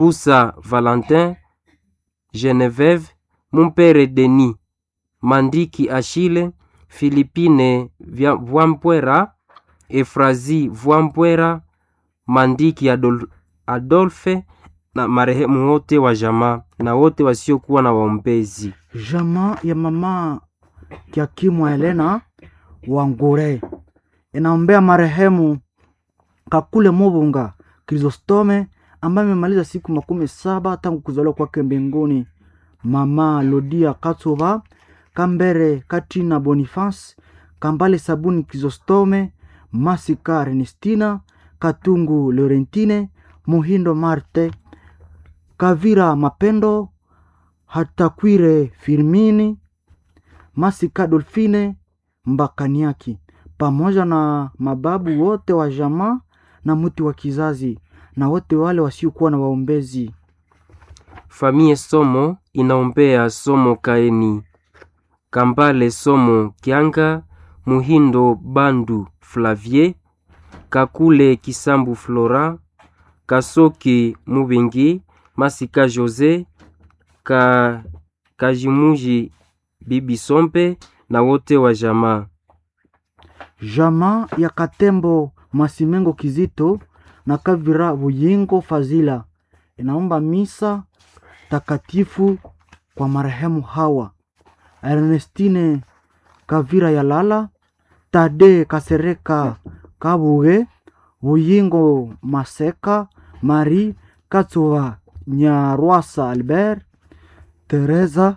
Pusa Valentin, Genevieve, Mumpere Denis, Mandiki Achille, Philipine Vya- Vwampwera, Efrazi Vwampwera, Mandiki Adol Adolphe na marehemu wote wa jamaa na wote wasiokuwa na waombezi. Jamaa ya mama Kiakimwa Helena Wangure inaombea marehemu Kakule Mubunga Krisostome ambaye amemaliza siku makumi saba tangu kuzaliwa kwake mbinguni. Mama Lodia Katsuba Kambere Katrina Boniface Kambale Sabuni Krisostome Masika Ernestina Katungu Laurentine Muhindo Marte Kavira Mapendo Hatakwire Firmini Masika Dolfine Mbakaniaki pamoja na mababu wote wa jamaa na mti wa kizazi na wote wale wasiokuwa na waombezi. Famie Somo inaombea Somo Kaeni, Kambale Somo Kianga, Muhindo Bandu Flavie, Kakule Kisambu Flora, Kasoki Mubingi, Masika Jose, Ka, Kajimuji Bibi Sompe na wote wa jamaa. Jamaa ya Katembo Masimengo Kizito na Kavira Buyingo Fazila inaomba misa takatifu kwa marehemu hawa Ernestine Kavira Yalala, Tade Kasereka Kabuge, Buyingo Maseka, Marie Katsuva Nyarwasa Albert, Teresa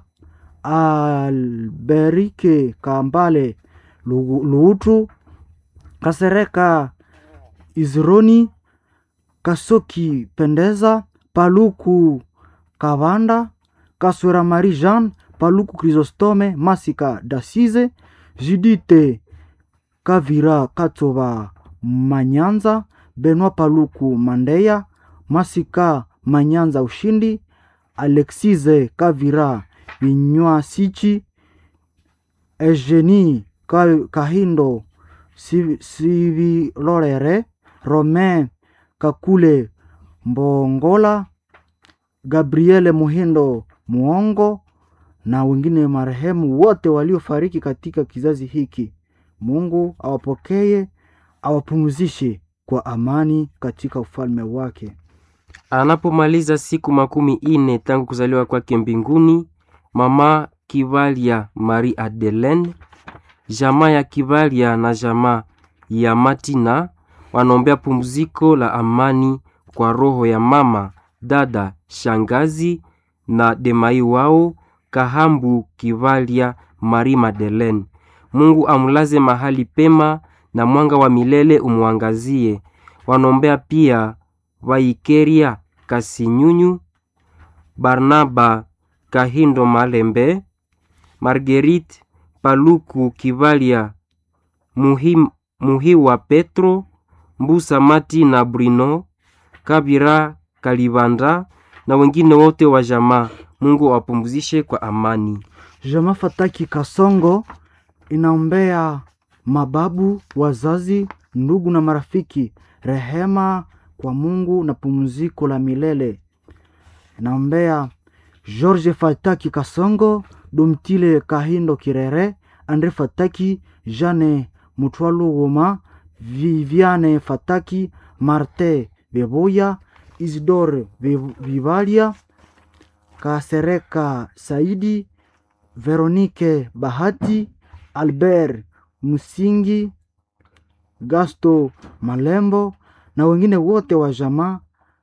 Alberike Kambale Lu- Luutu, Kasereka Izroni, Kasoki Pendeza, Paluku Kavanda, Kaswera Marie Jean, Paluku Chrysostome, Masika Dasize, Judite Kavira Katsoba Manyanza, Benoit Paluku Mandeya, Masika Manyanza Ushindi, Alexize Kavira Vinywa Sichi, Eugenie Ka- Kahindo Si- Sivilorere, Romain Kakule Mbongola, Gabriele Muhindo Muongo na wengine marehemu wote waliofariki katika kizazi hiki. Mungu awapokee, awapumzishe kwa amani katika ufalme wake. Anapomaliza siku makumi ine tangu kuzaliwa kwake mbinguni, mama Kivalia Marie Adelaine, jamaa ya Kivalia na jamaa ya Matina wanaombea pumziko la amani kwa roho ya mama, dada, shangazi na demai wao Kahambu Kivalia Marie Madeleine. Mungu amulaze mahali pema na mwanga wa milele umwangazie. Wanaombea pia Vaikeria Kasinyunyu, Barnaba Kahindo Malembe, Marguerite Paluku Kivalia, Muhi, Muhiwa Petro, Mbusa Mati na Bruno, Kabira Kalibanda na wengine wote wa jamaa. Mungu awapumzishe kwa amani. Jamaa Fataki Kasongo inaombea mababu, wazazi, ndugu na marafiki rehema kwa Mungu na pumziko la milele. Inaombea George Fataki Kasongo, Domtile Kahindo Kirere, Andre Fataki, Jane Mutwalo Goma, Viviane Fataki, Marte Beboya, Isidore Viv- Vivalia, Kasereka Saidi, Veronike Bahati, Albert Musingi, Gasto Malembo na wengine wote wa jamaa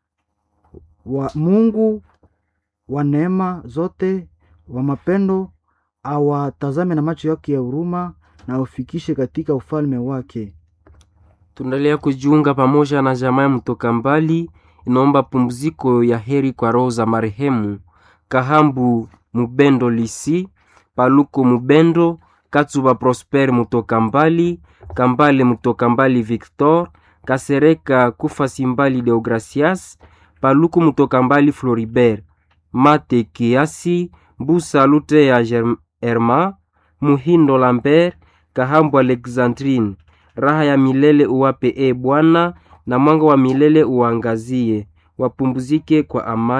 wa Mungu wa neema zote wa mapendo awatazame na macho yake ya huruma na aufikishe katika ufalme wake. Tunaendelea kujiunga pamoja na jamaa ya mtoka mbali, inaomba pumziko ya heri kwa roho za marehemu Kahambu Mubendo Lisi, Paluko Mubendo, Katsuba Prosper Mutoka mbali, Kambale Mutoka mbali Victor, Kasereka Kufasi mbali Deogracias, Paluku Mutoka mbali Floribert, Mate Kiasi, Mbusa Lute ya Germ- Herma, Muhindo Lambert, Kahambu Alexandrine, raha ya milele uwape e Bwana, na mwanga wa milele uangazie wapumzike kwa amani.